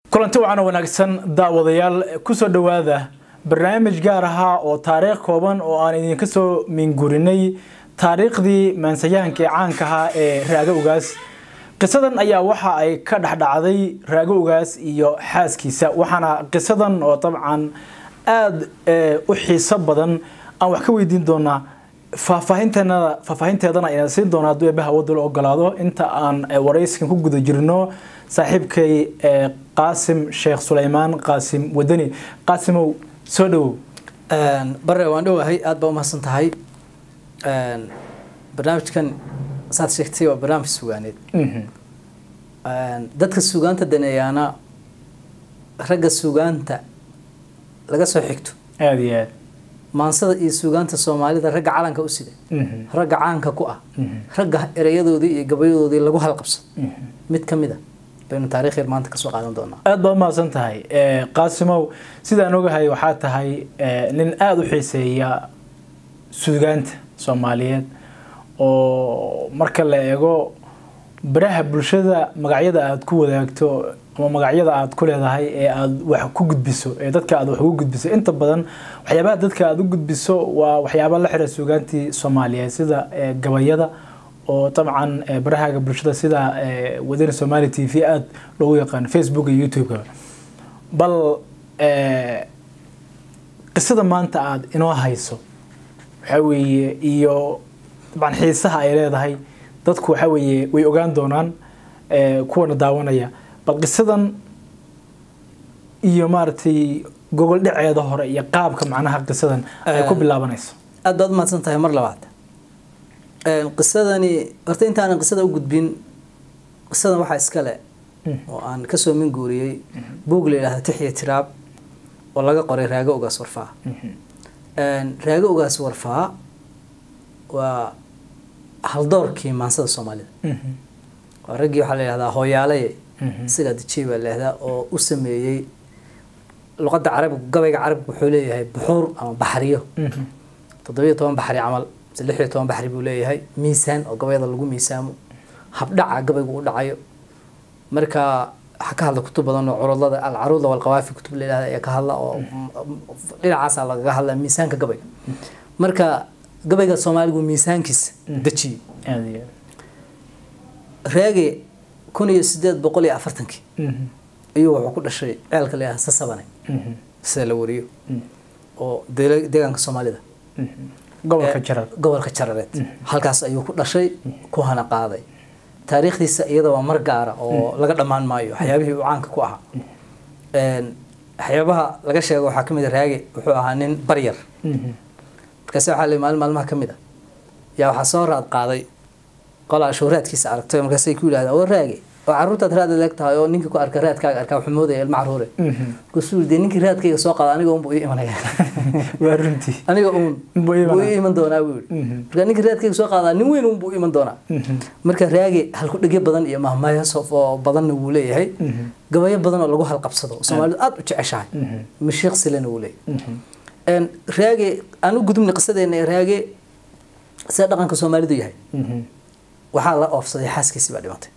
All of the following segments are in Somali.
kulanti wacan wanaagsan daawadayaal kusoo dhowaada barnaamij gaar ahaa oo taariikh kooban oo aan idinka soo mingurinay taariikhdii maansayahankii caanka ahaa ee raago ugaas qisadan ayaa waxa ay ka dhexdhacday raago ugaas iyo xaaskiisa waxaana qisadan oo dabcan aada u xiiso badan aan wax ka weydiin doonaa faahfaahinteena faahfaahinteedana ayna siin doonaa hadduu eebbaha wadda la ogolaado inta aan warayskan ku guda jirno saaxiibkay qaasim sheekh suleymaan qaasim wadani qaasimow soo dhowow bare waan dhowahay aada baa umahadsan tahay barnaamijkan saad sheegtay waa barnaamij sugaaneed dadka sugaanta daneeyaana ragga sugaanta laga soo xigto aada iyo aad maansada iyo sugaanta soomaalida ragga calanka u sida ragga caanka ku ah ragga erayadoodii iyo gabayadoodii lagu halqabsado mid ka mid a baynu taarikh yar maanta kasoo qaadan doonaa aada baa umahadsan tahay qaasimow sidaan ogahay waxaa tahay nin aada u xiiseeya sugaanta soomaaliyeed oo marka la eego baraha bulshada magacyada aada ku wadaagto ama magacyada aada ku leedahay ee aada wax ku gudbiso ee dadka aada wax ugu gudbiso inta badan waxyaabaha dadka aada u gudbiso waa waxyaaba la xira sugaantii soomaaliyeed sida gabayada oo dabcan barahaaga bulshada sida wadani somali t v aada loogu yaqaan facebook iyo youtube-ka bal qisada maanta aada inoo hayso waxaa weeye iyo dabcan xiisaha ay leedahay dadku waxaa weeye way ogaan doonaan kuwana daawanaya bal qisadan iyo maaragtay gogol dhaceeda hore iyo qaabka macnaha qisadan ay ku bilaabanayso aada baad umahadsan tahay mar labaad qisadani horta intaanan qisada u gudbin qisadan waxaa iskale oo aan kasoo min guuriyey buug la yidhahda tixiya tiraab oo laga qoray raago ugaas warfaa raago ugaas warfaa waa haldoorkii maansada soomaalida waa raggii waxaa la yihahdaa hooyaalaye isagaa dejiyey baa la yihahdaa oo u sameeyey luqadda carabigu gabayga carabigu wuxuu leeyahay buxuur ama baxriyo toddobiyo toban baxri camal mise lix iyo toban baxri buu leeyahay miisaan oo gabayada lagu miisaamo habdhaca gabaygu u dhacayo marka waxaa ka hadla kutub badan oo curudlada alcaruuda walqawaafi kutub la yihahda ayaa ka hadla oo dhinacaasaa lagaga hadla miisaanka gabayga marka gabayga soomaaligu miisaankiisa dejiyey raage kun iyo sideed boqol iyo afartankii ayuu wuxuu ku dhashay ceelka la yihahda sasabane sida la wariyo oo deegaanka soomaalida gobolka jarar gobolka jarareed halkaas ayuu ku dhashay ku hana qaaday taariikhdiisa iyada waa mar gaara oo laga dhammaan maayo waxyaabihii uu caanka ku ahaa waxyaabaha laga sheego waxaa kamid a raage wuxuu ahaa nin baryar markaase waxaa la maalin maalmaha ka mid a yaa waxaa soo raad qaaday qolaa shuhraadkiisa aragtay markaasay ku yidhahdeen oo raage oo carruurtaad raad leeg tahay oo ninkii ku arka raadkaaga arkaa wuxuu moodaya ilma carruure markaasuu dee ninkii raadkayga soo qaada aniga unbuu ii imanaya waa runtii aniga uun buu ii iman doonaa buu yidhi marka ninkii raadkayga soo qaadaa nin weyn unbuu iman doonaa marka raage halku dhegyo badan iyo mahmaayo oo badanna wuu leeyahay gabayo badan oo lagu halqabsado oo soomaalidu aada u jeceshahay mashiiq silena wuu leeyahay raage aan u gudubnay qisadeena ee raage sida dhaqanka soomaalidu yahay waxaa la oofsaday xaaskiisii baa dhimatay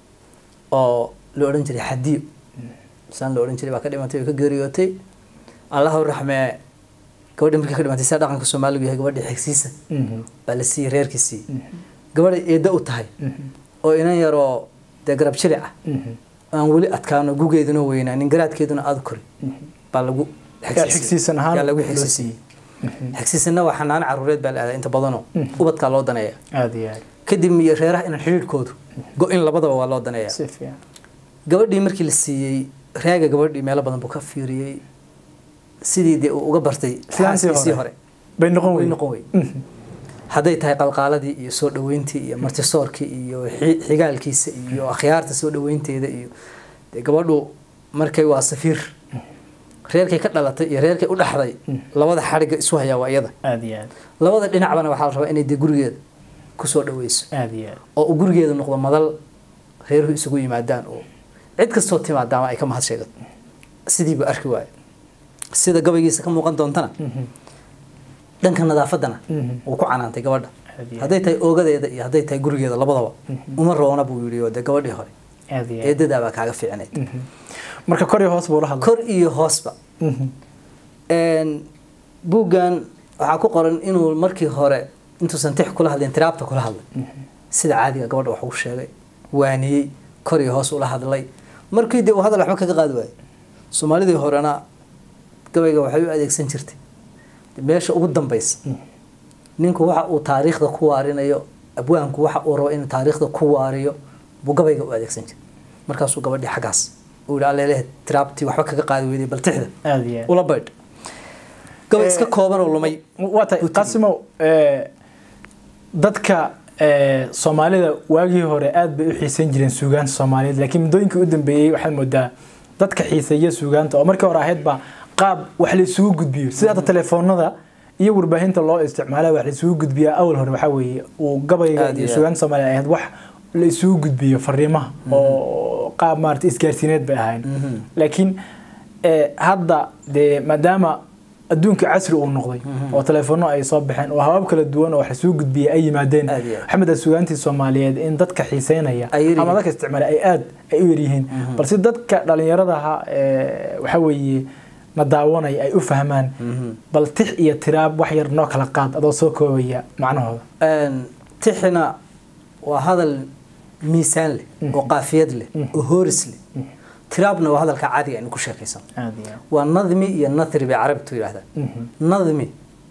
oo la odhan jiray xadiyo saan la odhan jiray baa ka dhimatay oo ka geeriyootay allahu raxmee gabadhi markii ka dhimatay sida dhaqanka soomaaligu yahay gabadhi xigsiisa baa la siiyey reerkiisii gabadhay eedda u tahay oo inan yaroo dee garab jilic ah aan weli adkaano gugeeduna weynaanin garaadkeeduna aada kori baa lagu xigsiisan ahaan lagu xigsiisiyey xigsiisanna waa xanaano caruureed baa la aadaa inta badanoo ubadkaa loo daneeya aada iyo aad kadib iyo reeraha inaan xidhiidhkoodu go-in labadaba waa loo daneeya si fiican gabadhii markii la siiyey raaga gabadhii meelo badan buu ka fiiriyey sidii dee uu uga bartay xaaskiisii hore bay noqon way wey noqon wey hadday tahay qalqaaladii iyo soo dhaweyntii iyo martisoorkii iyo xi- xigaalkiisa iyo akhyaarta soo dhaweynteeda iyo dee gabadhu markay waa safiir reerkay ka dhalatay iyo reerkay u dhaxday labada xadhigga isu hayaa waa iyada aada iyo aad labada dhinacbana waxaa la rabaa inay dee gurigeeda kusoo dhaweyso aada iyo aad oo uu gurigeeda noqdo madal reeruhu isugu yimaadaan oo cid kastoo timaadaama ay ka mahad sheegato sidiibu arki waayo sida gabaygiisa ka muuqan doontana dhanka nadaafaddana wuu ku canaantay gabadha Aad iyo aad. hadday tahay oogadeeda iyo hadday tahay gurigeeda labadaba uma roona buu yidhi oo dee gabadhii hore aad iyo aad eedadaa baa kaaga fiicnayd marka kor iyo hoos buu la hadlay kor iyo hoosba Mhm. Een, buuggan waxaa ku qoran inuu markii hore intuusan tix kula hadlin tiraabta kula hadlay sida caadiga gabadha wax ugu sheegay waaniyey kor iyo hoos ula hadlay markii dee uu hadal waxba kaga qaadi waayey soomaalidii horena gabayga waxay u adeegsan jirtay meesha ugu dambaysa ninku waxa uu taariikhda ku waarinayo abwaanku waxa uu rabo inuu taariikhda ku waariyo buu gabayga u adeegsan jiray markaasuu gabadhii xaggaas uu yihi allelehe tiraabtii waxba kaga qaadi weyday bal tixda aad iyo aad ula baydh gabay iska Eh, kooban oo lumay waa tahay qasimo eh, dadka eh, soomaalida waagii hore aad bay u xiisan jireen suugaanta soomaaliyeed laakiin muddooyinkii u dambeeyey waxaad moodaa dadka xiiseeya suugaanta oo markii hore ahaydba qaab wax la isugu gudbiyo sida hadda telefoonada iyo warbaahinta loo isticmaala wax la isugu gudbiyaa awal hore waxaa weeye uu gabayga Aad iyo iyo aad. suugaanta soomaaliya ahayd wax la isugu gudbiyo fariimaha oo qaab maarata isgaarsiineed bay ahayn laakiin eh, hadda dee maadaama adduunka casri uu noqday oo telefoonno ay soo baxeen oo habab kala duwan oo wax lasoo gudbiyay ay yimaadeen Aad iyo aad. maxamed sugaantii soomaaliyeed in dadka xiiseynaya Ay yar ama yihiin. dadka isticmaala ay aad ay u yaryihiin balse dadka dhalinyaradaha eh, waxa weeye na daawanaya ay u fahmaan bal tix iyo tiraab wax yar noo kala qaad adoo soo koobaya macnahooda Een, tixina waa hadal miisaan leh oo qaafiyad leh oo hooris leh tiraabna waa hadalka caadiga aynu ku sheekaysan aad iyo aad waa nadmi iyo nathri bay carabtu yidhahdaan nadmi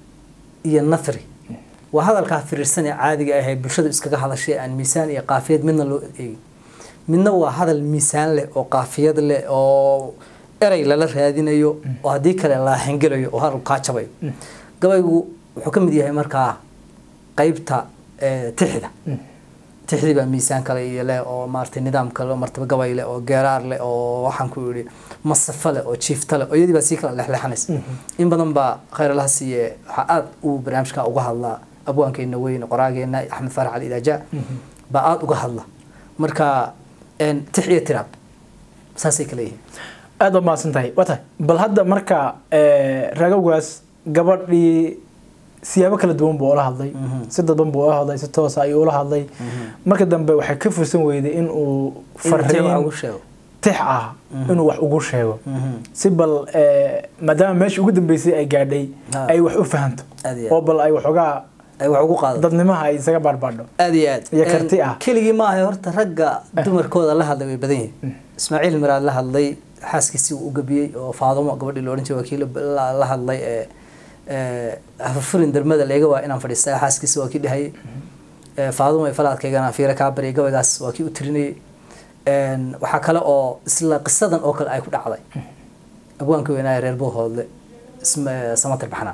iyo nathri waa hadalkaa firiirsan ee caadiga ah ee bulshadu iskaga hadashay aan miisaan iyo qaafiyad midna loo eegin midna waa hadal miisaan leh oo qaafiyad leh oo erey lala raadinayo oo haddii kale la hengelayo oo hadal kaa jabayo gabaygu wuxuu ka mid yahay markaa qaybta eh, tixda tixdii baa miisaan kale iyo leh oo maaragtay nidaam kale oo martaba gabay leh oo geeraar leh oo waxaan ku yidhi masafo leh oo jiifta leh oo iyadii baa sii kala lexleexanaysa in badan baa khayr allaha siiye waxaa aad uu barnaamijka uga hadlaa abwaankeena weyn qoraageena axmed faarax ali idaaja baa aad uga hadla marka een, tix iyo tiraab saasay kala yihiin aad baad mahadsan tahay waa tahay bal hadda marka eh, ragowgaas gabadhii siyaabo kala duwan buu ula hadlay si dadban buu ula hadlay si toosa ayuu ula hadlay marka dambe waxay ka fursan weyday in uu Inuu tix wax fariin ugu sheego tix ah inuu wax ugu sheego si bal eh, maadaama meeshii ugu dambeysay ay gaadhay Ha. ay wax u fahanto Aad iyo aad. oo bal ay waxoogaa ay wax ugu qaado dadnimaha ay isaga baarbadho aad iyo aad Iyo karti ah. keligii ma ahay horta ragga dumarkooda la hadlay way badan yihiin ismaaciil miraad la hadlay xaaskiisii uu u gabiyey oo faadumo gabadhii la odhan jiray wakiil la la hadlay ee ee hafurin darmada leega waa inaan fadhiistaa xaaskiisa waa kii dhahayay ee faadumo ay falaadkaygana fiira kaa baryay gabaygaas waa kii u tirinayay een waxaa kale oo isla qisadan oo kale ay ku dhacday abwaanka weynaaye reer buuhoodle isma samatir baxnaa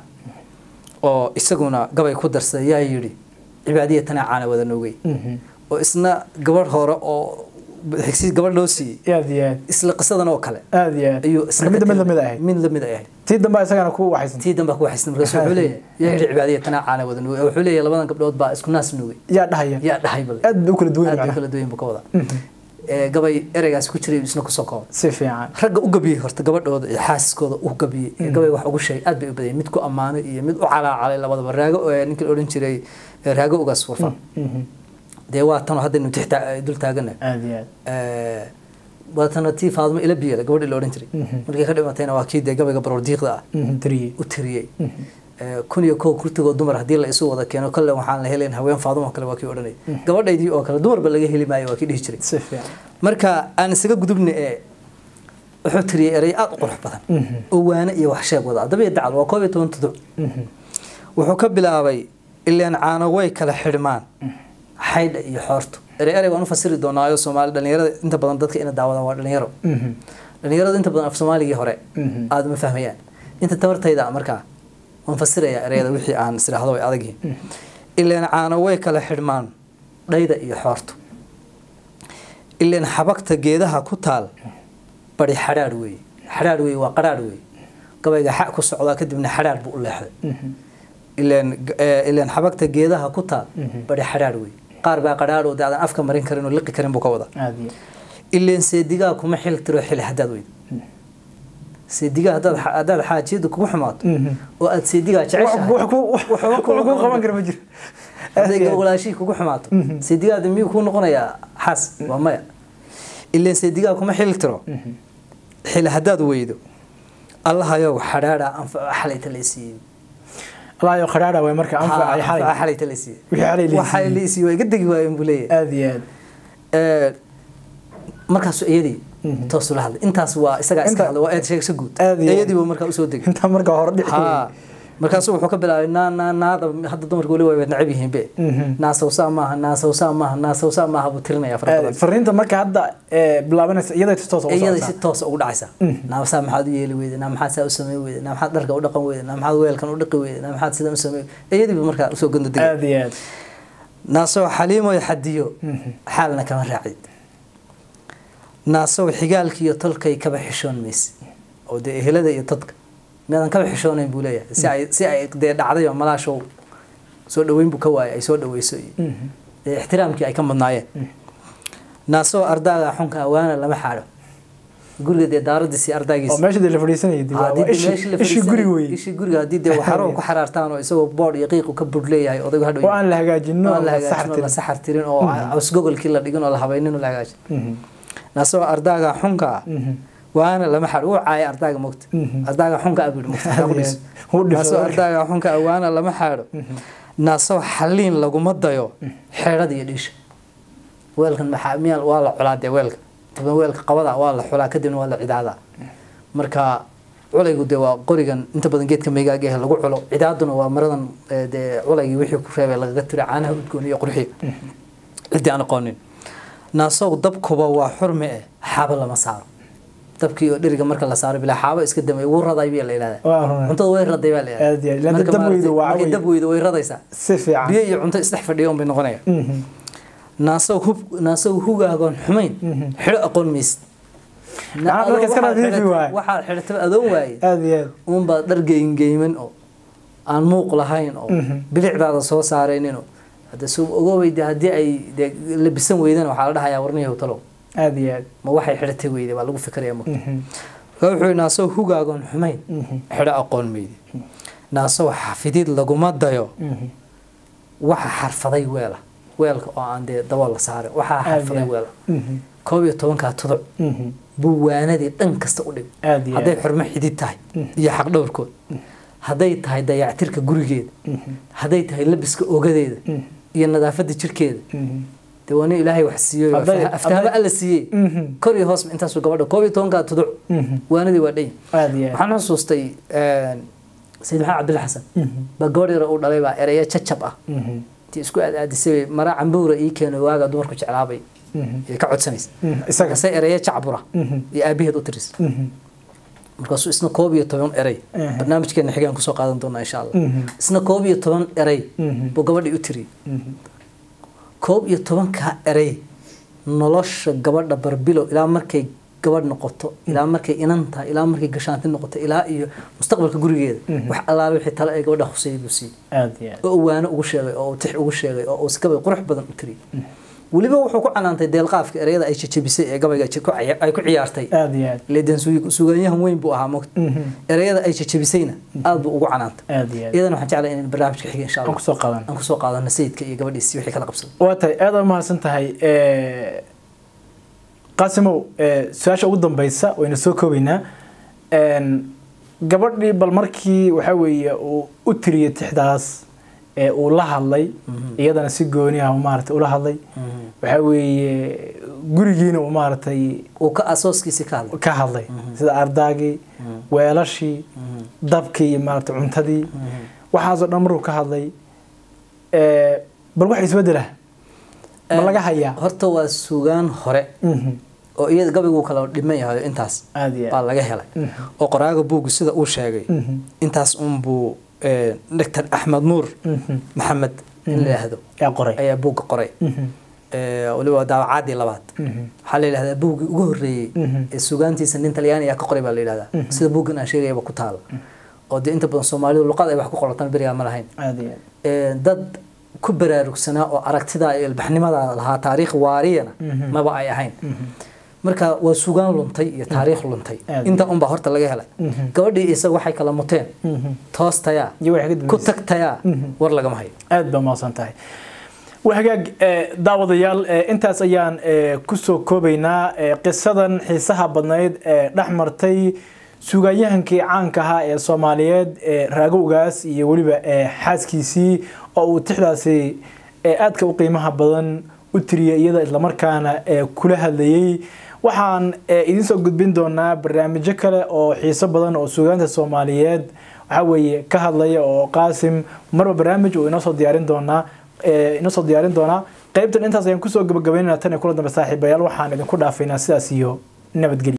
oo isaguna gabay ku darsaday yaa yidhi cibaadiya tanaa caana wada noogay oo isna gabadh hore oo xigsi gabadh loo siiyey aad iyo aad isla qisadan oo kale aad iyo aad ayuu marka midda mid lamid ahayd mid lamid ay ahayd tii dambe isagana ku waxaysan tii dambe ku waxaysna markaas wuxuu leeyahay yaa yidhi cibaadiya tanaa caana wada noogay wuxuu leeyahay labadan gabdhood baa isku naas noogay yaa dhahaya yaa dhahay bal aad bay u kala duwan aad bay macnaha kala duwan buu ka wadaa ee gabay ereygaas ku jiray isna kusoo kooban si fiican ragga u gabiyey horta gabadhooda iyo xaaskooda u gabiyey ee gabay wax ugu sheegay aad bay u badayeen mid ku ammaanay iyo mid u calaacalay labadaba raago ee ninkii la odhan jiray ee raago ugaas warfa dee waa tanoo haddaynu tixta dul taaganahay aad iyo aad waatana tii faadmo ila biyela gabadhii la odhan jiray markay ka dhimatayna waa kii dee gabayga baroordiiqda ah Mhm, tiriye u tiriyey Ee, kun iyo kow kurtigoo dumar haddii la isu wada keeno kolle waxaan la helayn haween faaduma kale waa kii odhanay gabadhaydii oo kale dumarba laga heli maayo waa kii dhihi jiray si fiican marka aan isaga gudubna ee wuxuu tiriyey erey aad u qurux badan oo waane iyo wax sheeg wada adaba iyo dacal waa koob iyo toban tuduc wuxuu ka bilaabay ileen caano way kala xidhmaan xaydha iyo xoortu erey erey waan u fasiri doonaayo soomaali dhalinyarada inta badan dadka ina daawadaan waa dhalinyaro dhalinyaradu inta badan af soomaaligii hore aada ma fahmayaan inta tabartayda markaa waan fasirayaa ereyada wixii aan isdhaahdo way adag yihiin ileen caano way kala xidhmaan dhayda iyo xoortu ileen xabagta geedaha ku taal bari xadhaadh weeye xadhaadh weeye waa qadhaadh weeye gabayga xa ku socdaa kadibna xadhaadh buu u leexday ileen eh, ileen xabagta geedaha ku taal bari xadhaadh weeye qaar baa qadhaadh oo dee aadan afka marin karin oo liqi karin buu ka wadaa aad iyo ileen seedigaa kuma xil tiro xili haddaad weydo seedigaa haddaad haddaad xaajiyadu kugu xumaato oo aad seedigaa wax jeceshahay wax ku wax ku qaban kara ma jiro hadday gogolaashihii kugu xumaato seedigaada miyuu kuu noqonayaa xaas waa maya ileen seedigaa kuma xili tiro xili haddaad weydo allahayow xadhaadha anfaco xalayta laysiiyey alaayo qadhaadha way marka anfacay xalay xalayta laysiiyey wixii xalay la waxay siiyey. laysiiyey waa iga degi waayeen buu leeyahay aad iyo aad Ee, markaasu iyadii toosula hadlay intaas waa isagaa iska Inta- hadlay waa eed sheegsa guud Aad iyo aad. iyadii buu markaa usoo degay intaa marka hore dhici ha markaasu wuxuu ka bilaabay naa naa naada hadda dumarka weli way necab yihiin be Mhm. naasawsaa maaha naasawsaa maaha naasawsaa maaha buu tirinaya fara badan fariinta marka hadda ee, bilaabanaysa iyada si toos ugu iyada si socotaa toosa ugu dhacaysa naamsaa maxaad u yeeli weyday naa maxaad saa u samey weyday naa maxaad dharka u dhaqan weyday naa maxaad weelkan u dhaqi weyday naa maxaad sidan u samey iyadii buu markaa usoo gondo degay aad iyo aad naasow xaliimoy xadiyo xaalna kama raacid naasow xigaalkiiyo tolkay kaba xishoon mayse oo dee ehelada iyo dadka miyaadan kaba xishoonayn buu leeyahay si ay si ay dee dhacday oo malaashow soo dhaweyn buu ka waayay ay soo dhaweyso iyo dee ixtiraamkii ay ka madnaayeen naasow ardaaga xunka awaana lama xaadho guriga dee daaradiisii oo ardaagiisi meesha dee la fadhiisanayay dee waa- waa ishi ishi guri wey ishii guriga haddii dee waxaro ku xaraartaan oo isagoo boodh iyo qiiqu ka budh leeyahay odaygu hadhow oo aan la hagaajino oo la oo sax hagaajin oo la tirin. saxar tirin oo cawsgogolkii la dhigin oo la habaynin oo la hagaajin Mhm. naasoo ardaaga xunka ah Mhm. waana lama xadh uu caaya ardaaga mogta Mhm. ardaaga xunka ah buu yidhi mogta Aad iyo aad. Wuu dhifay naasoo marka. ardaaga xunka ah waana lama xaadho naasoo xaliin laguma dayo xeedhada iyo dhiisha weelkan maxaa miyaa waa la culaa dee weelka taban weelka qabada waa la xulaa kadibna waa la cidaadaa marka culaygu dee waa qorigan inta badan geedka meygaaga ah lagu culo cidaaduna waa maradan eh, dee culaygii wixii ku reebay lagaga tira caanaha udgoon iyo qurxiga ciddii aan aqoonin naasow dabkuba waa xurme eh xaabo lama saaro dabkii oo dheriga marka la saaro bilaa xaabo iska damay wuu raday baa la yidhahdaa Waa runay. cuntada way raday baa la Aad iyo aad. Ilaa Marka dab maaragtay, weydo waa markay way- dab weydo way radaysaa si fiican biyo iyo cunto isdhex fadhiya un bay noqonaya Mhm. naasow hub naasow hugaagoon xumayn xidho aqoon maysid Macnaha dadka iska nadiifi waaye. waxaad xidhataba adoon waaye aad iyo aad uunbaa dhar geymgeyman oo aan muuq lahayn oo bilicdaada soo saaraynin oo hadda suu ogoweyde haddii ay dee labisan weydana waxaa la dhahayaa warniyahow talow aad iyo aad ma waxay xidhatay weyde baa lagu fikiraya marka Mhm. marka wuxuu yidhi naasow hugaagoon xumayn xidho aqoon meydi naasow xafidid laguma dayo Mhm. waxa xarfaday weela weelka oo aan dee dabool la saarin waxaa Aad iyo xarfaday aad. weela Mhm. koob iyo tobankaa tuduc Mhm. buu waanadii dhan kasta u dhig aad iyo hadday aad xurmo xidid tahay iyo xaq dhowrkood hadday tahay dayactirka gurigeeda Mhm. hadday tahay labiska ogadeeda Mhm. iyo nadaafada jirkeeda Mhm. dee waa nin ilaahay wax siiyey oo Hadday- afta- aftaamo hadday- alla siiyey Mhm. kor iyo hoos intaasuu gabadha koob iyo tobankaa tuduc Mhm. waanadii waa dhan aad iyo aad waxaan xusuustay sayid maxamed cabdilla xasan Mhm. baa gabadh yar uu dhalay baa ereyo jajab ah Mhm. intii isku aadaadisay mara cambuura ii keeno waaga dumarku jeclaabay Mhm. ee ka codsanaysa Mhm. isaga markaasay ereyo jacbura Mhm. iyo aabaheed u tiris Mhm. markaasuu isna koob iyo toban erey Mhm. barnaamijkeena xigaan kusoo qaadan doonaa insha allah Mhm. isna koob iyo toban erey Mhm. buu gabadhii u tiriyey Mhm. koob iyo tobankaa erey nolosha gabadha barbilo ilaa markay gabadh noqoto ilaa markay inan tahay ilaa markay gashaanti noqoto ilaa iyo mustaqbalka gurigeeda wax allaale wixii tale ee gabadha khuseeyay buu siiyey aad iyo aad oo uu waano ugu sheegay oo uu tix ugu sheegay oo uu sikabay qurux badan u tiriyey weliba wuxuu ku canaantay deelqaafka ereyada ay jajabisay ee gabayga ji- ku ciya- ay ku ciyaartay aad iyo aad leedan sugaanyahan weyn buu ahaa mogta Mhm. ereyada ay jajabisayna aad buu ugu canaantay aad iyo aad iyadana waxaan jeclahay inaan barnaamijka xiga insha aan allah kusoo qadan aan kusoo qaadano sayidka iyo gabadhiisi wixii kala qabsaday waa tahay aad u mahadsan tahay Eh, qaasimow eh, su-aasha ugu dambeysa waynu soo koobaynaa En, gabadhii bal markii waxa weeye uu u tiriyey tixdaas ee uu la hadlay iyadana si gooni ah maaragtay ula hadlay waxa weeye gurigiina uu maaragtay uu ka asooskiisii ka hadlay ka hadlay sida ardaagii weelashii dabkii iyo maaragtay cuntadii waxaasoo dhan markuu ka hadlay Eh, bal wax isbedela ma laga hayaa horta waa sugaan hore Mhm. oo iyada gabaygu kala dhiman yahay intaas aad iyo baa aad laga helay oo qoraaga buuggu sida uu sheegay Mhm. intaas unbuu doctor axmed nuur Mhm. maxamed in la yidhaahdo yaa qoray ayaa buugga qoray Mhm. Eh, waliba waa daawacaadii labaad Mhm. waxaa la yidhahdaa buuggii ugu horreeyey Mhm. ee sugaantiisa nin talyaani ayaa ka qoray baa la yidhahdaa sida buuggan aan sheegayaba ku taala oo dee inta badan soomaalidu luqad ay wax ku qoratan berigaa ma lahayn aad iyo aad Eh, dad ku baraarugsanaa oo aragtida iyo ilbaxnimada lahaa taariikh waariyana Mhm. maba ay ahayn marka waa sugaan luntay iyo taariikh luntay Aad. inta unbaa horta laga helay Mhm. gabadhii isaga waxay kala muteen Mhm. toostayaa iyo waxay ka ku dambeysay tagtayaa Mhm. war lagama hayo aad baa mahadsan tahay wahagaag daawadayaal intaas ayaan kusoo koobaynaa qisadan xiisaha badnayd ee dhex martay suugayahankii caanka ahaa ee soomaaliyeed raagowgaas iyo weliba xaaskiisii oo uu tixdaasi aadka u qiimaha badan u tiriyay iyada islamarkaana kula hadlayay waxaan idiin soo gudbin doonaa barnaamijyo kale oo xiiso badan oo suugaanta soomaaliyeed waxaa weeye ka hadlaya oo qaasim marba barnaamij uu inoo soo diyaarin doonaa inoo soo diyaarin doonaa qaybtan intaas ayaan kusoo gabagabaynana tan iyo kula dambe saaxiibayaal waxaan idinku dhaafaynaa sidaas iyo nabadgelyo